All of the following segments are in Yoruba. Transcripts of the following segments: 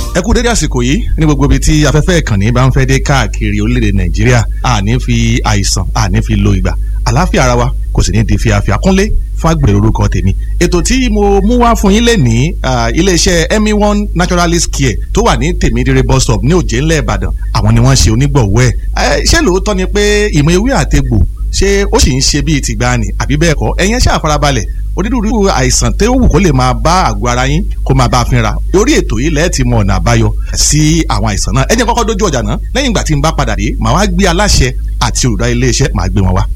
ẹ kú dédé àsìkò yìí ní gbogbo ibi tí afẹ́fẹ́ ìkànnì bá ń fẹ́ dé káàkiri orílẹ̀-èdè nàìjíríà àní fi àìsàn àní fi lo ìgbà àlàáfíà ara wa kò sì ní di fíafíà kúnlé fún àgbèrè orúkọ tèmi ètò tí mo mú wá fún yín lè ní iléeṣẹ́ emi one naturalist care tó wà ní tèmídìrẹ bus stop ní òjé ńlẹ̀ ìbàdàn àwọn ni wọ́n ṣe onígbọ̀wọ́ ẹ̀ ṣé lóòótọ́ ni pé ìmọ̀ ewé àtegbò ṣé ó sì ń ṣe bíi tìgbàanì àbí bẹ́ẹ̀ kọ́ ẹ̀yin ṣáà farabalẹ̀ onírúurú àìsàn tó wù kó lè máa bá àgọ́ ara yín kó máa bá a fínra orí ètò yìí lẹ́ẹ̀ ti mọ ọ̀nà àbáyọ sí àwọn àìsàn náà ẹ jẹ́ kọ́kọ́ dójú ọjà náà lẹ́yìn ìgbà tí n bá padà dé màá wá gbé aláṣẹ àti olùdarí iléeṣẹ́ màá gbé wọn wá.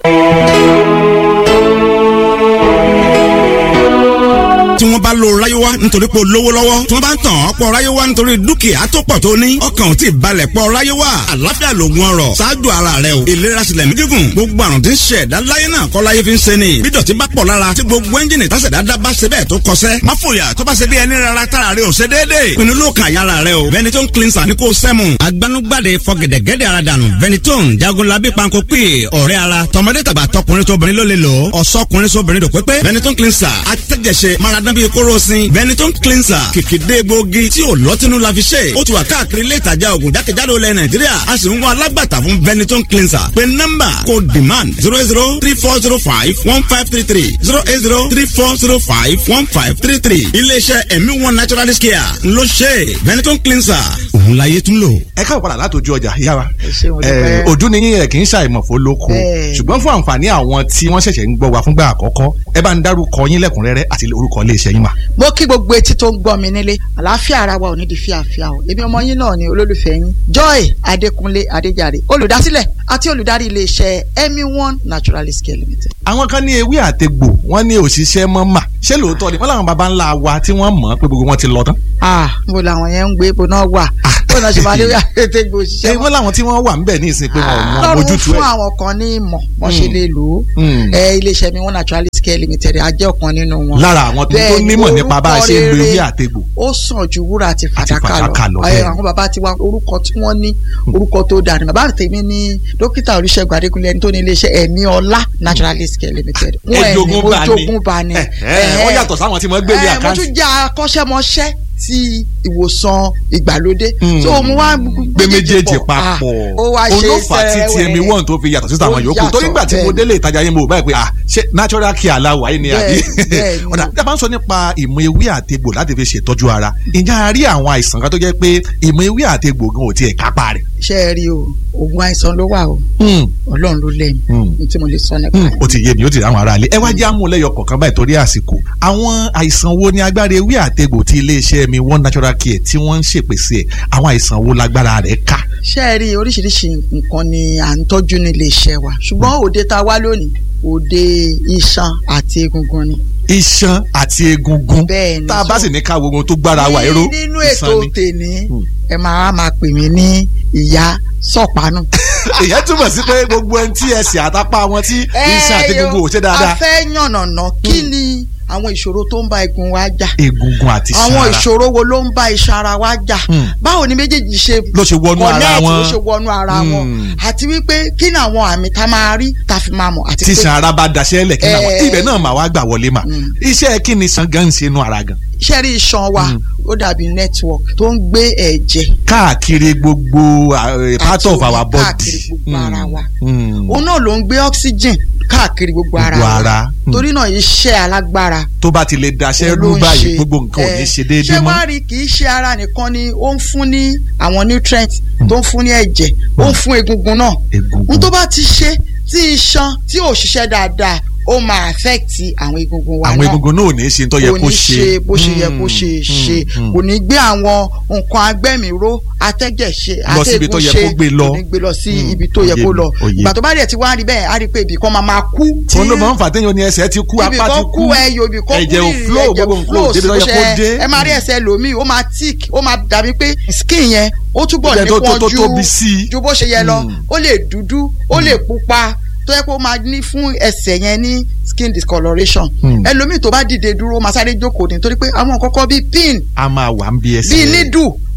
tí wọ́n bá lo ráyéwá nítorí pé o lówó lọ́wọ́ tí wọ́n bá ń tàn ọ́ pọ̀ ráyéwá nítorí dúkìá tó pọ̀ tó ní ọkàn ò tí ì balẹ̀ pọ̀ ráyéwá àlàáfíà lògùn ọrọ̀ ṣáájú ara rẹ o ìlera sílẹ̀ mí gígùn gbogbo àrùn tí ń ṣe ẹ̀dá láyé náà kọ́ láyé fi ń ṣe ni bí dọ̀tí bá pọ̀ lára tí gbogbo ẹ́ńjìnì tásẹ̀ dáadáa bá ṣe bẹ́ẹ̀ tó kọsẹ́ má fòyà tó bá ṣe bí ẹni rárá tára rẹ ò ṣe déédéé pinnu ló kàn yára rẹ o Ventolin cleanser ní kò sẹ́mu agbanugbade fọgẹ̀dẹ̀gẹ̀dẹ̀ ara dànù Ventolin jagunlabi panko pè ọ̀rẹ́ ara tọmọdé tàgbà tọkùnrin tóbìnrin ló lè lò ọ̀sọ́kùnrin sóbìnrin dò pépé Ventolin cleanser atẹ́jẹsẹ maradán bíi kóró sin Ventolin cleanser kìkìdé gbòógì tí ò lọ́tínú la fi ṣe ó ti wà káàkiri ilé ìtajà ògùn jákèjádò ilẹ̀ nàìjíríà a sì ń wá alágbàtà fún Ventolin cleanser pé nọ́mbà kò demand zero zero three four zero five one five three three zero eight zero three four zero five one five three three iléeṣẹ́ ẹ̀mí one naturalist care ló ṣe Ventolin cleanser òun láyé tún lò. ẹ káwọ padà látòjú ọjà yá wa ṣé mo dúpẹ́. ojú ni yín ẹ kì í ṣàìmọ̀fó lóko Bẹ́ẹ̀. ṣùgbọ́n fún àǹfààní àwọn tí wọ́n ṣẹ̀ṣẹ̀ ń gbọ́ wa fúngbà àkọ́kọ́ ẹ bá ń dárúkọ yín lẹ́kùnrẹ́rẹ́ àti orúkọ iléeṣẹ́ yín mà. mo kí gbogbo etí tó ń gbọ́ mi nílé àlàáfíà ara wa ò ní di fíafíà o èmi ọmọ yín náà ni olólùfẹ́ yín joy adékúnlé adéjàre olùdásílẹ̀ àti olùdarí iléeṣẹ́ emi one naturalist care limited. àwọn kan ní ewé àtegbò wọ́n ní òṣìṣẹ́ mọ́ mà ṣé lóòótọ́ ni wọ́n làwọn baba ńlá wa tí wọ́n mọ̀ pé gbogbo wọn ti lọ tán. ah mo làwọn yẹn ń gbé ibo náà wà bó náà ṣe máa lé àtẹ̀gbò ṣé òṣìṣẹ́ wọ́n làwọn tí wọ́n wà ńbẹ̀ ní ìsìn pé wọn ò mọ lọ́rùn ojútùú fún ẹ̀. àwọn kan ní ìmọ̀ wọ́n ṣe lè lò ó Mm. ẹ iléeṣẹ́ mi one naturalist care limited a jẹ́ ọ̀kan nínú wọn. lára àwọn tó tó Bẹ́ẹ̀ ni, nímọ̀ nípa bá a ṣe ń lo orúkọ ewé rere àtegbò. ó sàn ju wúrà àti fàdákà fàdákà lọ, lọ bẹ́ẹ̀ ẹ ni. àwọn bàbá tiwa orúkọ tí wọ́n ní orúkọ tó dáa ni bàbá tèmi ní dókítà olùṣègùn adékúnlé ẹni tó ní iléeṣẹ́ ẹ̀mí ọlá naturalist care limited Wọ́n ẹ̀ ní Ejogun bá ní. ojogun bá ní Ẹ, ẹ, wọ́n yàtọ̀ sáwọn tí wọ́n gbé ní ẹ, mo àkáǹtì. tún jẹ́ akọ́ṣẹ́mọṣẹ́ ti ìwòsàn ìgbàlódé Mm. so mo wá gbé méjèèjì Ah, papọ̀ ó wá ṣe olófà tí ti ẹmi sẹ́wẹ̀ẹ́. wọ́n tó fi yàtọ̀ sí àwọn Ó yòókù yàtọ̀, torí nígbà tí mo bẹ́ẹ̀ délé ìtajà yẹn mo rò báyìí pé ah ṣé natural care aláwa yìí ni àbí Bẹ́ẹ̀, bẹ́ẹ̀ ni. ọ̀dà tí a bá ń sọ nípa ìmọ̀ ewé àtegbò láti fi ṣètọ́jú ara ǹjẹ́ a rí àwọn àìsàn kan tó jẹ́ pé ìmọ̀ ewé àtegbò gan ò tiẹ̀ kápá rẹ̀. ṣe é rí o oògùn àìsàn ló wà o ọlọ́run ló lẹ́yìn Mm. ní tí mo lè sọ nípa Hmm, rẹ̀. ó ti yé mi ó ti rí àwọn aráalé ẹ wá jẹ́ àmúlẹ́yọ kọ̀ọ̀kan báyìí torí àsìkò àwọn àìsàn wo ni agbára ewé àtegbò tí iléeṣẹ́ mi one natural care tí wọ́n ń ṣèpèsè ẹ̀ àwọn àìsàn wo lágbára rẹ̀ ká. ṣé ẹ rí oríṣiríṣi nǹkan ni à ń tọ́jú nílé iṣẹ́ wa ṣùgbọ́n òde tá a wá lónìí òde iṣan àti egungun ni. iṣan àti egungun Bẹ́ẹ̀ ni, tá a bá so- sì ní ká wo ohun tó gbára wa ẹ̀rọ Ní- nínú iṣan ètò ni. tèmi Hmm. ẹ máa máa pè mí ní ìyá sọ̀pánù. ìyẹn túmọ̀ sí pé gbogbo ẹni tí ẹsẹ̀ àtàpá wọn tí iṣan àti egungun ò ṣe a dáadáa fẹ́ yànnàná kí ni àwọn ìṣòro tó ń bá egun wa jà egungun àti iṣan àwọn ara ìṣòro wo ló ń bá iṣan ara wa jà Hmm. báwo ni méjèèjì ṣe ló ṣe wọnú ara connect, wọn ló ṣe wọnú ara wọn Hmm. àti wípé kí ni àwọn àmì tá a máa rí tá a fi máa mọ̀ àti tí pé iṣan ara bá daṣẹ́ lẹ̀ kí náà Eh. ibẹ̀ náà mà wá gbà wọlé mà Mm. iṣẹ́ kí ni iṣan gan ń ṣe inú ara gan iṣẹ́ rí iṣan wa Hmm. ó dàbí network tó ń gbé ẹ̀jẹ̀ káàkiri gbogbo uh, part Àti of omi our body káàkiri gbogbo ara wa. Mm. òun náà ló ń gbé oxygen káàkiri gbogbo ara Gbogbo wa ara. Hmm. torí náà iṣẹ́ alágbára tó bá ti lè daṣẹ́ òun rú ló ń báyìí ṣe. gbogbo nǹkan ò ní Eh, ṣe déédéé ṣé mọ́ wàá rí kì í ṣe ara nìkan ni ó ń fún ní àwọn nutrients tó ń fún ní ẹ̀jẹ̀ ó ń fún egungun náà egungun n tó bá ti ṣe tí iṣan tí ò ṣiṣẹ́ dáadáa ó máa affect àwọn egungun wa àwọn náà egungun náà ò ní ṣe tó yẹ kò kó ní ṣe bó ṣe yẹ kó Mm, ṣe mm, ṣe mm. kò ní gbé àwọn nǹkan agbẹ́mìíró atẹ́jẹ̀ ṣe Lọ síbi tó yẹ atẹ́gùn kó ṣe gbé lọ. kò ní gbé lọ sí Mm, ibi tó yẹ òye kó mi, lọ òye. ìgbà tó bá dẹ̀ ti wá rí bẹ́ẹ̀ á rí pé ibì kan máa máa kú tí òun ló máa ń fà téèyàn ní ẹsẹ̀ ti kú ibì apá ti kan kú kú ẹyọ ibì kan kú ẹ̀jẹ̀ ò rírì, flow ẹ̀jẹ̀ gbogbo nǹkan ò débi tó yẹ kó ṣe- dé ẹ máa rí ẹsẹ̀ lòmíì ó máa tick ó máa dàbí pé skin yẹn ó túbọ̀ Ẹ̀jẹ̀ tó- tó- nípọn tó ju tóbi sí i. ju bó ṣe yẹ lọ Mm. ó lè dúdú ó lè pupa tó yẹ kó máa ní fún ẹsẹ̀ yẹn ní skin discoloration Mm. ẹlòmíì tó bá dìde dúró máa sáré jókòó nítorí pé àwọn kọ́kọ́ bíi pin a máa wà ń bí ẹsẹ̀ bíi nídù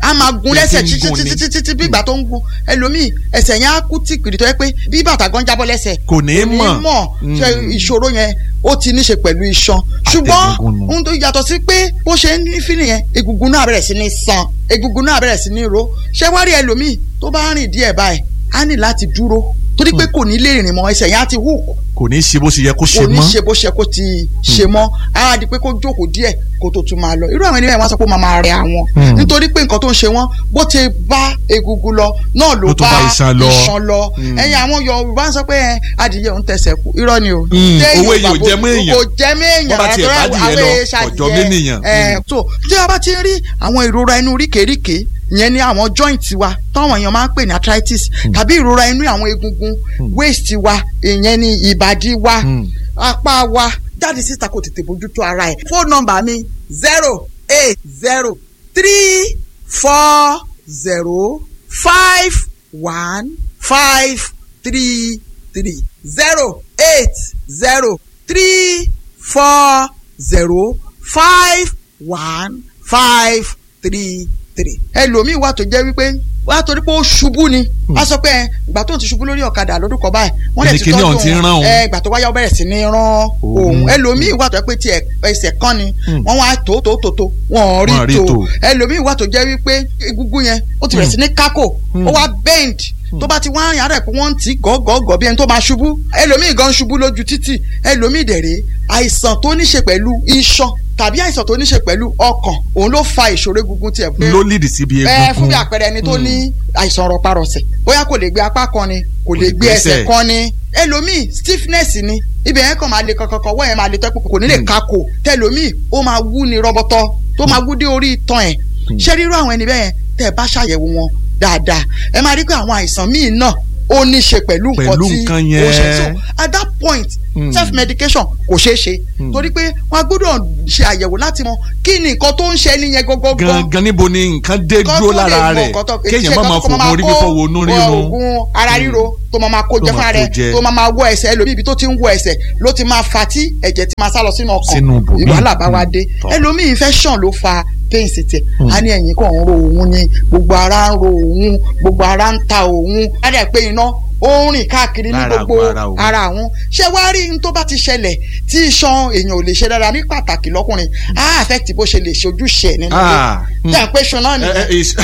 a máa gun Bí lẹ́sẹ̀ ti ń títí gun ni. títí títí bí ìgbà tó ń gun ẹlòmíì ẹsẹ̀ yẹn á kú tìpìrì tó yẹ pé bí bàtà gan jábọ́ lẹ́sẹ̀ Kò ní mọ̀. mọ̀ Mm. ṣe ìṣòro yẹn ó ti ní ṣe pẹ̀lú iṣan ṣùgbọ́n Àtẹ̀gùngùn nù. ohun tó yàtọ̀ sí pé bó ṣe ń ní fílì yẹn egungun náà bẹ̀rẹ̀ sí ní san egungun náà bẹ̀rẹ̀ sí ní ro ṣé wá rí ẹlòmíì tó bá rìn díẹ̀ báyìí á ní láti dúró torí pé kò ní lè rìn mọ́ ẹsẹ̀ yẹn á ti hook kò ní ṣe bó ṣe yẹ kó ṣe kò ní mọ́ ṣe bó ṣe kó ti ṣe mọ́ á di pé kó jókòó díẹ̀ kó tó tún máa lọ irú àwọn ènìyàn wọn sọ pé ó máa máa rẹ àwọn Hmm. nítorí pé nǹkan tó ń ṣe wọn bó ti bá egungun lọ náà ló Ló tún bá bá iṣan lọ. iṣan lọ Hmm. ẹ̀yin àwọn Yorùbá ń sọ pé ẹ, adìyẹ òun tẹsẹ̀ kú irọ́ ni o Hmm. Téèyàn Owó èèyàn ò bá jẹ mọ́ èèyàn. kò jẹ mọ́ èèyàn Bọ́ bá tiẹ̀ àtọ́rọ́ bá adìyẹ àwọn lọ, èèyàn ọ̀jọ̀ ṣàdìyẹ. mẹ́nìyàn. Ẹ, Hmm. so tí a bá ti ń rí àwọn ìrora inú ríkèéríkèé ìyẹn ní àwọn joint wa táwọn èèyàn máa ń pè ní arthritis tàbí ìrora inú àwọn egungun waist wa ìyẹn ní ìbàdí wa Hmm. apá wa jáde síta kò tètè bójútó ara ẹ̀. fóònù nọ́mbà mi zero eight zero three four zero five one five three three zero eight zero three four zero five one five three three. ẹlòmíì wà tó jẹ́ wípé wà á torí pé ó ṣubú ni a sọ pé ẹ, ìgbà tó ń ti ṣubú lórí ọ̀kadà lọ́dún kan báyìí wọ́n lè ti Kíni tọ́jú ọ̀hún ti ń rán òun. ẹ ìgbà tó wáyà ó bẹ̀rẹ̀ sí ní rán òun Òun. ẹlòmíì wà tó jẹ́ pé tiẹ̀ ẹsẹ̀ kan ni Hmm. wọ́n wá tó tó tó tó wọ́n rí Wọ́n rí tó tó. ẹlòmíì wà tó jẹ́ wípé egungun yẹn ó ti bẹ̀rẹ̀ sí ní kákò ó wá bend tó bá ti wá yàrá ẹ̀ pé wọ́n ń tì í gọ́gọ́gọ́ bí ẹni tó máa ṣubú ẹlòmíì gan ṣubú lójú títì ẹlòmíì dẹ̀rẹ̀ àìsàn tó ní ṣe pẹ̀lú iṣan tàbí àìsàn tó ní ṣe pẹ̀lú ọkàn òun ló fa ìṣòro egungun tiẹ̀ pé ló lídìí síbi ẹ egungun fún bí àpẹẹrẹ ẹni tó ní àìsàn rọparọsẹ̀ bóyá kò lè gbé apá kan ni kò lè gbé ẹsẹ̀ gbẹ́sẹ̀. kan ni ẹlòmíì stiffness ni ibẹ̀ yẹn kàn máa le kankankan wọ́n yẹn máa le tẹ́kù kò ní lè Hmm. kakò tẹlòmíì ó máa wú ni rọbọtọ tó máa wú dé orí itan ẹ̀ ṣé rírú àwọn ẹni bẹ́ẹ̀ yẹn tẹ́ ẹ bá ṣàyẹ̀wò wọn dáadáa ẹ máa rí pé àwọn àìsàn míì náà ó ní ṣe pẹ̀lú nǹkan Pẹ̀lú tí nǹkan ó ṣe yẹn. so at that point Hmm. self medication kò ṣeé ṣe Hmm. torí pé wọn gbọ́dọ̀ ṣe àyẹ̀wò láti mọ kí ni nǹkan tó ń ṣe ẹni yẹn gọ́gọ́gọ́ gangan níbo ni nǹkan dé kọ́ dúró tó lè lára mọ rẹ̀ nǹkan tó- kéèyàn má ṣe máa kọ́ tó fògùn orí fífọ́ wo inú kó rírun oògùn ara ríro tó máa máa kó Tó jẹ máa fúnra kó rẹ̀ jẹ. tó máa máa wọ ẹsẹ̀ ẹlòmíì ibi tó ti ń wọ ẹsẹ̀ ló ti máa fa tí ẹ̀jẹ̀ ti máa sá lọ sínú ọkàn Sínú ibòmíì. ìwàhálà bá wa Mm. dé Tọ́. ẹlòmíì infection ló fa pain sí tiẹ̀ Mm. a ní ẹ̀yìn kan ń ro òun ni gbogbo ara ń ro òun gbogbo ara ń ta òun á dẹ̀ pé iná ó ń rìn káàkiri ní Lára gbogbo àgọ́ ara òun. ara àwọn ṣé wàá rí n tó bá ti ṣẹlẹ̀ tí iṣan èèyàn ò lè ṣe dára ní pàtàkì lọ́kùnrin á affect bó ṣe lè ṣe ojúṣe ẹ̀ nínú Ah, ilé mm. tí à ń pè ṣan náà Ẹ, ẹ, nìyẹn is-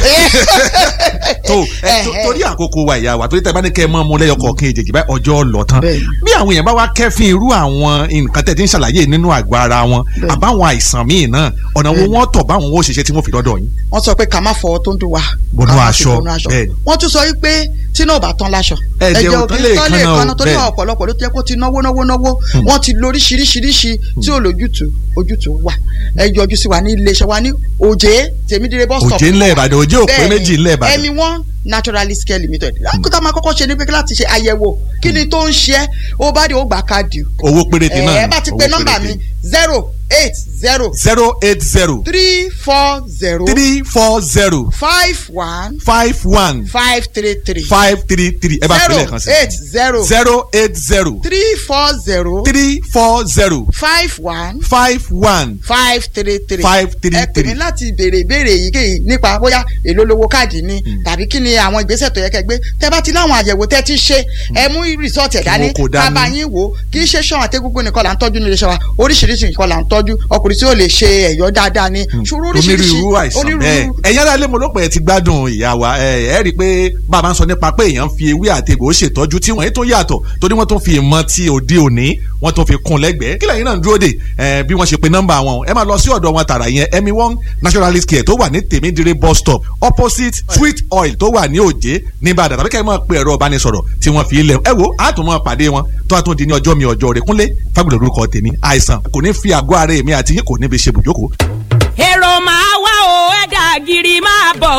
tó ẹ, tó- torí àkókò wa ìyá wa torí tẹ bá ní kẹ́ ẹ mọ́ mu lẹ́yọ kọ̀ọ̀kan èjèèjì báyìí ọjọ́ lọ tán Bẹ́ẹ̀ni. bí àwọn èèyàn bá wá kẹ́fín irú àwọn nǹkan tẹ̀ tí ń ṣàlàyé nínú àgọ́ ara wọn Bẹ́ẹ̀ni. àbáwọn àìsàn míì náà ọ̀nà wo wọ́n tọ̀ báwọn ó ṣiṣẹ́ tí wọ́n fi dọ́dọ̀ yín. wọ́n sọ pé ká má fọwọ́ tó ń dùn wá. Bọnú ká má fi aṣọ, bọnú aṣọ. bẹ́ẹ̀ni. wọ́n tún sọ wípé tí náà ò bá tán láṣọ. Ẹ̀jẹ̀ ò tán lè tán kanna o, kanna torí bẹ́ẹ̀ni. ọ̀pọ̀lọpọ̀ ló ti yẹ kó ti náwó náwó náwó wọ́n ti lo oríṣiríṣiríṣi tí ò lójútùú ojútùú wà. ẹ yọjú sí wa ní iléeṣẹ́ wa ní òjé tèmídìrẹ́ bus stop. òjé ńlẹ̀ ìbàdàn òjé òpé Bẹ́ẹ̀ni, méjì ńlẹ̀ ìbàdàn. ẹmi one naturalist care limited. lákòótá máa kọ́kọ́ ṣe ní pé láti ṣe àyẹ̀wò kí ni tó ń ṣe é ó bá dé ó gbà káàdì. owó péréte náà ẹ bá ti pe nọ́mbà mi zero eight zero zero eight zero three four zero three four zero five one five one five three three five three three ẹ bá fi lẹ́ẹ̀kan sí. zero eight zero zero eight zero three four zero three four zero five one five one five three three Five three ẹ pè mí three. láti béèrè ìbéèrè èyíkéyìí nípa bóyá èló lówó káàdì ni tàbí kí ni àwọn ìgbésẹ̀ tó yẹ kẹ́ gbé tẹ́ bá ti láwọn àyẹ̀wò tẹ́ ti ṣe ẹ mú rìsọ́ọ̀tì ẹ̀ dání wọn kò dání. bàbá yín wò ó kì í ṣe ṣan àtẹ́gúngún nìkan là ń tọ́jú nílé iṣẹ́ wa oríṣiríṣi nǹkan là ń tọ́jú ọkùnrin tí ó lè ṣe ẹ̀yọ́ dáadáa ni ṣòro oríṣiríṣi onírúurú àìsàn bẹ́ẹ̀ ẹ̀yin ará ilé mo ló pẹ́ ti gbádùn ìyá wa ẹ ẹ rí i pé bàbá ń sọ nípa pé èèyàn fi ewé àti egbò ṣètọ́jú tí wọ́n tún yàtọ̀ torí wọ́n tún fi ìmọ̀ ti òde òní wọ́n tún fi kún lẹ́gbẹ̀ẹ́ kí lẹ́yìn náà ń dúró dè ẹ bí wọ́n ṣe pe nọ́mbà wọn ẹ máa lọ sí ọ̀dọ̀ wọn tààrà yẹn emi one naturalist care tó wà ní tèmídìrí bus stop opposite sweet oil tó wà ní òjé nìbàdàn tàbí kẹ́ ẹ máa pe ẹ̀rọ ìbánisọ̀rọ̀ tí wọ́n fi ilẹ̀ ẹ wo àtúmọ̀ pàdé wọn tó àtúndì di ní ọjọ́ mi ọjọ́ rẹ̀ kúnlé fábùlẹ̀ orúkọ tèmi àìsàn kò ní fi àgọ́ ara èmi àti yín kò ní fi ṣe bùjókòó èrò máa wá o ẹ̀dà gírí máa bọ̀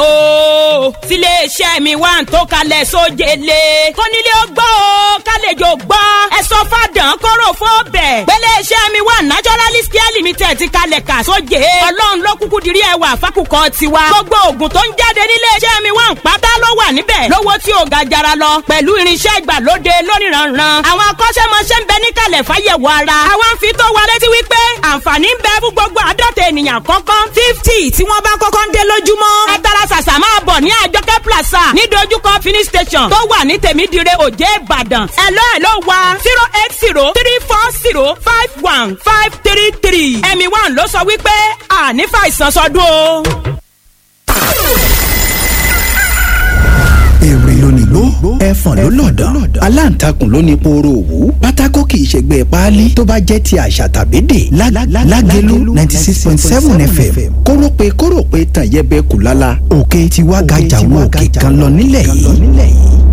o tiléeṣẹ́ mi wà ń tó kalẹ̀ sójele kónílé ó gbọ́ o kálejò gbọ́ ẹ sọ fàdán kóró fóbẹ̀ gbéléeṣẹ́ mi wà naturalist care limited ti kalẹ̀ kà sóje ọlọ́run ló kúkú dirí ẹwà fákùkọ tiwa gbogbo oògùn tó ń jáde níléeṣẹ́ mi wà ń pátá ló wà níbẹ̀ lówó tí ò ga jara lọ pẹ̀lú irinṣẹ́ ìgbàlóde lóníranran àwọn akọ́ṣẹ́mọṣẹ́ ń bẹ níkàlẹ̀ fáyẹ̀wò ara àwa ń fi tó wa létí wípé àǹfààní ń bẹ fún gbogbo àádọ́ta ènìyàn kọ́kọ́ fifty tí wọ́n bá kọ́kọ́ ń dé lójúmọ́ ẹ tara ṣàṣà bọ̀ ní àjọkẹ́ plaza ní dojúkọ finish station tó wà ní tèmídìrẹ òjé ìbàdàn ẹ̀lọ́ ẹ̀lọ́ wa zero eight zero three four zero five one five three three ẹ̀mí one ló sọ wípé àní fàìsàn sọdún o. èrè lónìgbó ẹfọ̀n ló lọ̀dàn aláǹtakùn ló ní pooro òwú pátákó kì í ṣègbè páálí tó bá jẹ́ ti àṣà tàbí dè lágẹ̀lú ninety six point seven fm kórópè kórópè tàn yẹbẹ kù lálá òkè tiwa gàjà wo òkè kan lọ nílẹ̀ yìí.